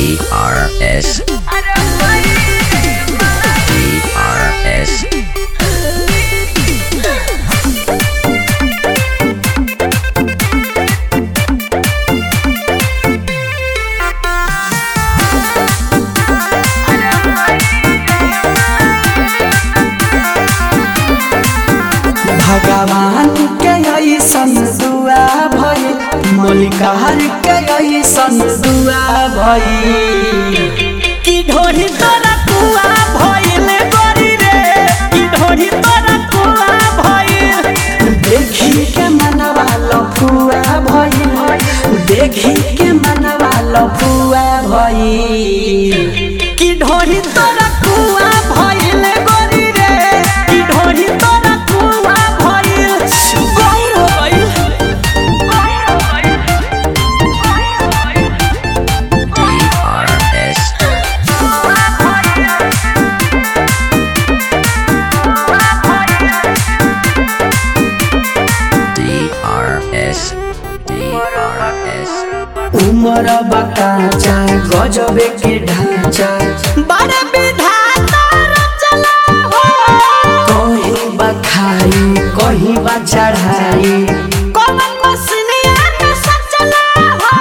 DRS DRS भगवान के ऐसन दुआ भई मलिकार के ऐसन दुआ भई की ढोरी तोरा कुआ भइल गरी रे की ढोरी तोरा कुआ भइल देखी के मनवा लफुआ भई देखी के मनवा लफुआ भई की ढोरी तोरा कुआ भइल गरी रे की ढोरी तोरा कुआ भइल गौर हो गइल DRS DRS DRS उमर बकाचा गजबे के ढांचा बड़े विधाता रचना हो कहीं बखाई कहीं बा चढ़ाई कौन मसनिया के सचला हो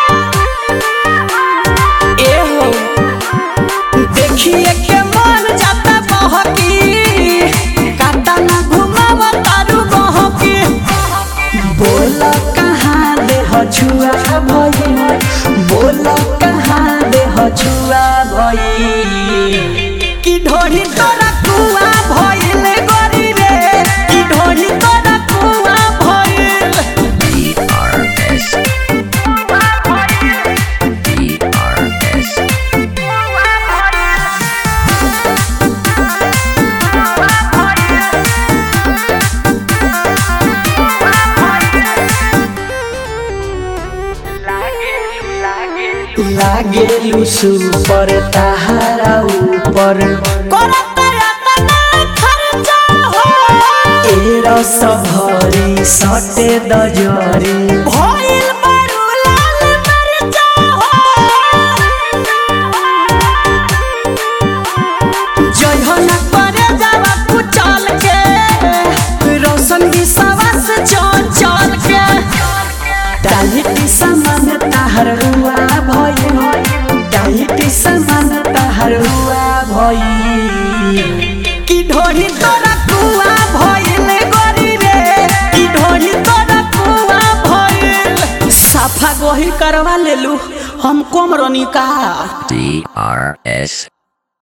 एहो देखिए के मन जाता बहकी काटा ना घुमाव तारू बहकी बोल कहाँ दे छुआ भई बोल कहाँ दे छुआ भई की ढोरी तोरा कुआ भइल गरी रे की ढोरी तोरा कुआ भइल DRS DRS लागेलु सुपर ताहारा ऊपर करत रतना खर्चा हो ए रस भरी सटे दजरी भइल बरू लाल मरचा हो जयहन करे जावा कुचल के रोशन विश्वास चल चल के डालिटी समान ताहर हुआ भई डालिटी समान ताहर हुआ भई की ढोरी तोरा कुआ भइल गरी रे की ढोरी तोरा कुआ भइल साफा गोही करवा लेलू हम कम रनी का DRS